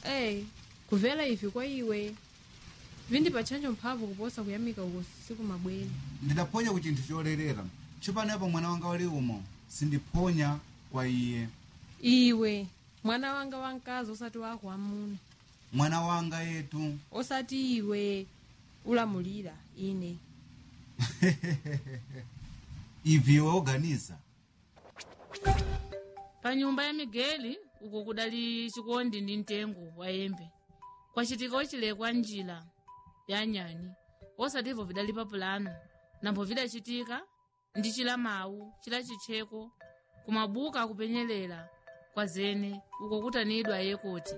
eyi kuvela ivi kwa iwe vindipatchanjo mphamvu kuposa kuyamika uko siku mabwere ndidaphonya ku chinthu cholerera tsopano yapo mwana wanga wali umo sindiphonya kwa iye iwe mwana wanga wamkazi osati wako amuna mwana wanga yetu osati iwe ulamulira ine ivi iwe oganiza pa nyumba ya migeli uko kudali chikondi ndi mtengo wa yembe kwacitika ocilekwa njila ya nyani osativo vidali pa pulano nambo vidacitika ndi cila mawu cila citcheko kumabuka akupenyelela kwa zene uko kutanidwa yekoti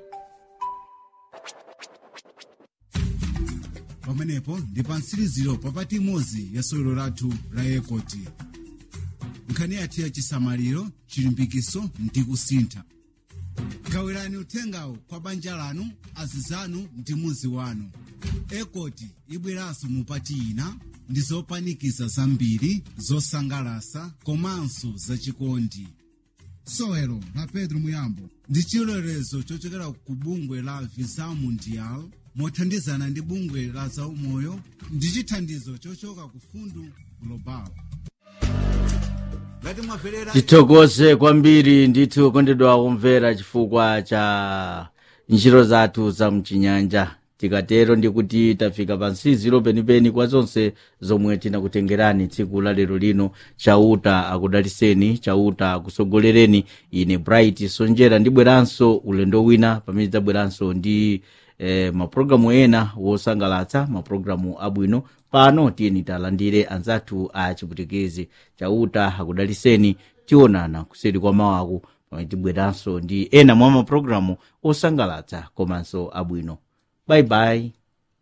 pamenepo ndi pa mtsiriziro papati imodzi ya sewero lathu la yekoti nkhani yathu ya chisamaliro chilimbikiso ndi kusintha gawirani uthengawo kwa banja lanu azizanu ndi muzi wanu ekoti ibweranso mupati ina ndi zopanikiza zambiri zosangalasa komanso zachikondi sewero la pedro muyambo ndi chilolezo chochokera ku bungwe la visa mundial mothandizana ndi bungwe la zaumoyo ndi chithandizo chochoka ku fundu global ngati mwamverera tithokoze kwambiri ndithu kondedwa kumvera chifukwa cha ntchito zathu za mchinyanja tikatero ndikuti tafika pa nsiziro penipeni kwa zonse zomwe tinakutengerani tsiku la lero lino chauta akudaliseni chauta akusogolereni ine bright sonjera ndibweranso ulendo wina pamene tidzabweranso ndi eh, mapulogalamu ena wosangalatsa mapulogalamu abwino pano tiyeni talandire anzathu a chiputikezi chauta akudaliseni tionana kuseri kwa mawaku pamene tibweranso ndi ena mwa mapulogalamu osangalatsa komanso abwino bayibayi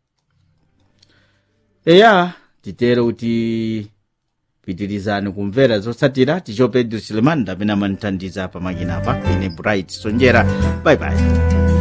eya titere kuti pitirizani kumvera zotsatira ticho pedro silemani ndamene amandithandiza pamakina apa ine bright sonjera bayibayi